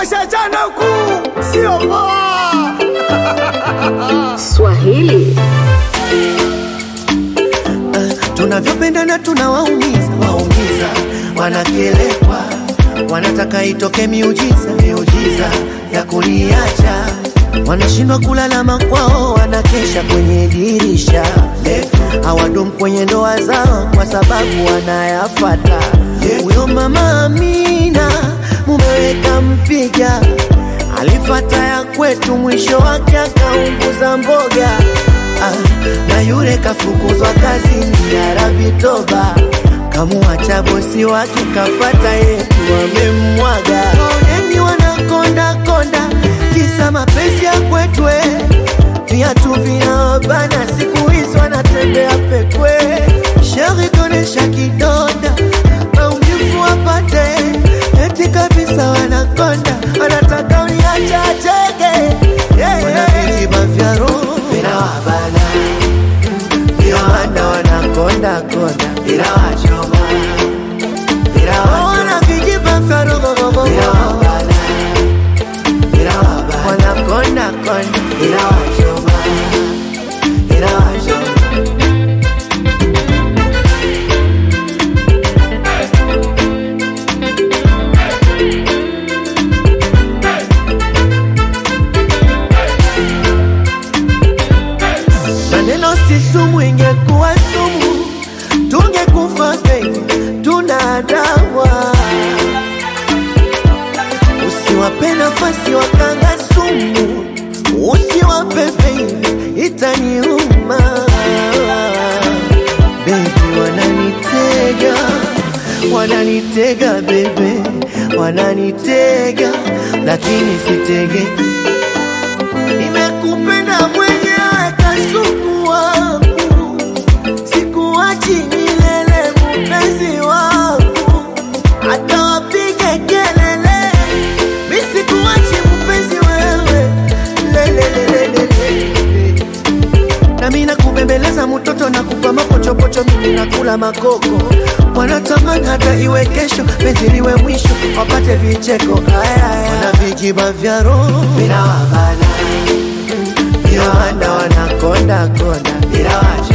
washachana kuu, sio poa. Swahili tunavyopendana tunawaumiza waumiza, wanakelekwa, wanataka itoke miujiza miujiza ya kuniacha, wanashindwa kulala makwao, wanakesha kwenye dirisha, hawadumu kwenye ndoa zao kwa sababu wanayafata. Huyo mama Amina mumeweka mpiga, alifata ya kwetu, mwisho wake akaunguza mboga ah, na yule kafukuzwa kazini ya Rabitoba, kamuacha bosi wake kapata yetu wamemmwaga. Oneni wanakonda konda, kisa mapenzi ya kwetwe, viatu vinawabana, siku hizi wanatembea pekwe. Sheri tonesha kidonda, maumivu wapate, eti kabisa wanakonda, wanataka uniache acheke, yeah, wanavijiba vya roho vinawabana ndio maana wanakonda konda bila wachoma bila wana vijiba vya roho vinawabana bila wabana wanakonda konda bila wachoma bila wachoma maneno si sumu, ingekuwa sumu tungekufa baby, tuna dawa. Usiwape nafasi wakanga sumu, usiwape baby, itaniuma baby, wananitega wananitega bebe, wananitega lakini sitegeki Nimekupenda mwenyewe kasuku wangu, sikuachi milele mpenzi wangu, hata wapige kelele, mi sikuachi mpenzi wewe lelelelelele. Nami nakubembeleza mtoto na kupa mapochopocho, mimi nakula makoko, wanatamani hata iwe kesho, penzi liwe mwisho, wapate vicheko. Aya, aya. Wana vijiba vya roho vinawabana, ndio maana wanakonda konda bila wacho